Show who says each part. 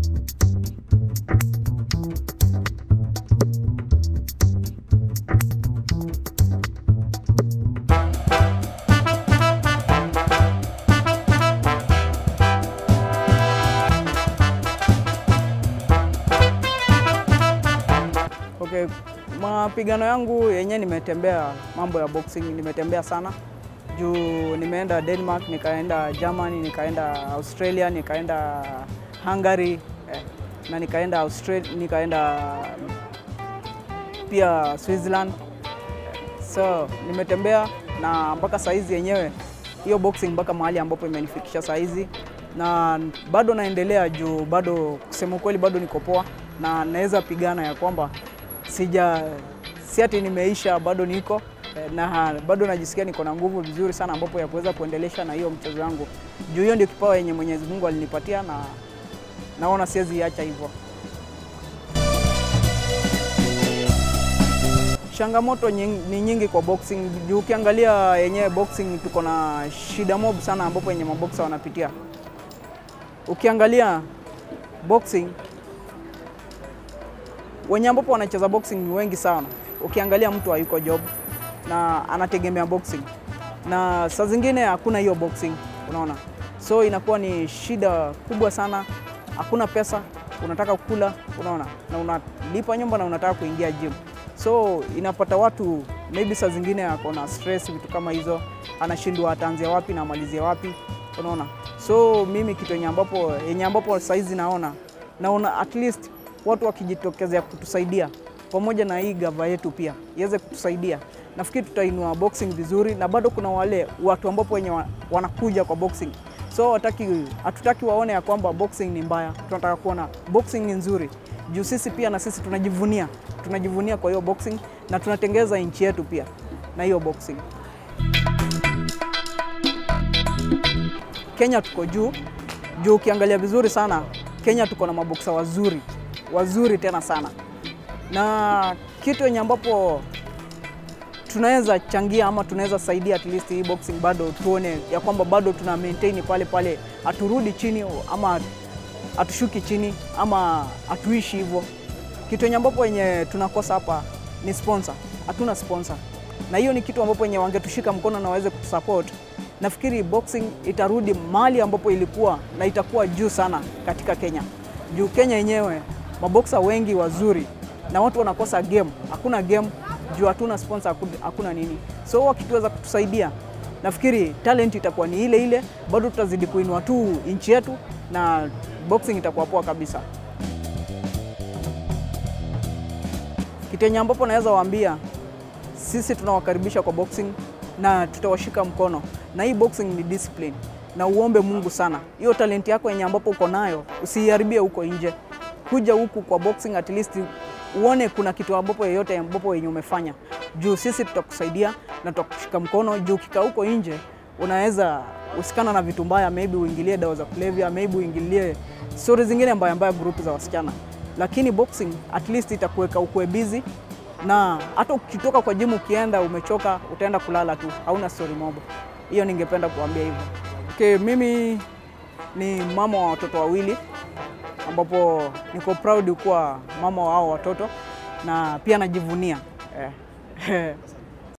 Speaker 1: Okay, mapigano yangu yenyewe nimetembea mambo ya boxing, nimetembea sana juu nimeenda Denmark, nikaenda Germany, nikaenda Australia, nikaenda Hungary eh, na nikaenda Australia, nikaenda pia Switzerland. So nimetembea na mpaka saizi yenyewe hiyo boxing mpaka mahali ambapo imenifikisha saizi, na bado naendelea juu bado, kusema ukweli, bado niko poa na naweza pigana ya kwamba sija si ati nimeisha, bado niko eh, na bado najisikia niko na nguvu vizuri sana ambapo ya kuweza kuendelesha na hiyo mchezo wangu, juu hiyo ndio kipawa yenye Mwenyezi Mungu alinipatia na naona siwezi iacha hivyo. Changamoto nying- ni nyingi kwa boxing juu ukiangalia yenyewe boxing tuko na shida mob sana ambapo yenye maboksa wanapitia. Ukiangalia boxing wenye ambapo wanacheza boxing ni wengi sana. Ukiangalia mtu hayuko job na anategemea boxing, na saa zingine hakuna hiyo boxing, unaona, so inakuwa ni shida kubwa sana. Hakuna pesa, unataka kula, unaona, na unalipa nyumba na unataka kuingia gym, so inapata watu maybe saa zingine ako na stress, vitu kama hizo, anashindwa ataanzia wapi na amalizie wapi, unaona. So mimi kitu yenye ambapo yenye ambapo saizi naona naona at least watu wakijitokezea kutusaidia pamoja na hii gava yetu pia iweze kutusaidia, nafikiri tutainua boxing vizuri, na bado kuna wale watu ambapo wenye wa- wanakuja kwa boxing, so wataki, hatutaki waone ya kwamba boxing ni mbaya, tunataka kuona boxing ni nzuri, juu sisi pia na sisi tunajivunia, tunajivunia kwa hiyo boxing na tunatengeza nchi yetu pia na hiyo boxing. Kenya tuko juu juu, ukiangalia vizuri sana Kenya tuko na maboksa wazuri wazuri tena sana, na kitu yenye ambapo tunaweza changia ama tunaweza saidia at least hii boxing bado tuone ya kwamba bado tuna maintain pale pale, haturudi chini ama hatushuki chini ama hatuishi hivyo. Kitu yenye ambapo yenye tunakosa hapa ni sponsor, hatuna sponsor, na hiyo ni kitu ambapo yenye wangetushika mkono na waweze kutusupport nafikiri boxing itarudi mahali ambapo ilikuwa na itakuwa juu sana katika Kenya. Juu Kenya yenyewe maboksa wengi wazuri na watu wanakosa game, hakuna game juu hatuna sponsor, haku- hakuna nini. So wakituweza kutusaidia, nafikiri talent itakuwa ni ile ile, bado tutazidi kuinua tu nchi yetu na boxing itakuwa poa kabisa. Kitu yenye ambapo naweza waambia sisi tunawakaribisha kwa boxing na tutawashika mkono, na hii boxing ni discipline, na uombe Mungu sana hiyo talenti yako yenye ambapo uko nayo usiiharibie huko nje. Kuja huku kwa boxing at least uone kuna kitu ambapo yeyote ambapo yenye umefanya, juu sisi tutakusaidia na tutakushika mkono. Juu ukikaa huko nje unaweza usikana na vitu mbaya, maybe uingilie dawa za kulevya, maybe uingilie stori zingine mbaya mbaya, grupu za wasichana, lakini boxing at least itakuweka ukue busy na hata ukitoka kwa jimu ukienda umechoka, utaenda kulala tu, hauna story mob. Hiyo ningependa kuambia hivyo. Okay, mimi ni mama wa watoto wawili, ambapo niko proud kuwa mama wa hao watoto na pia najivunia eh.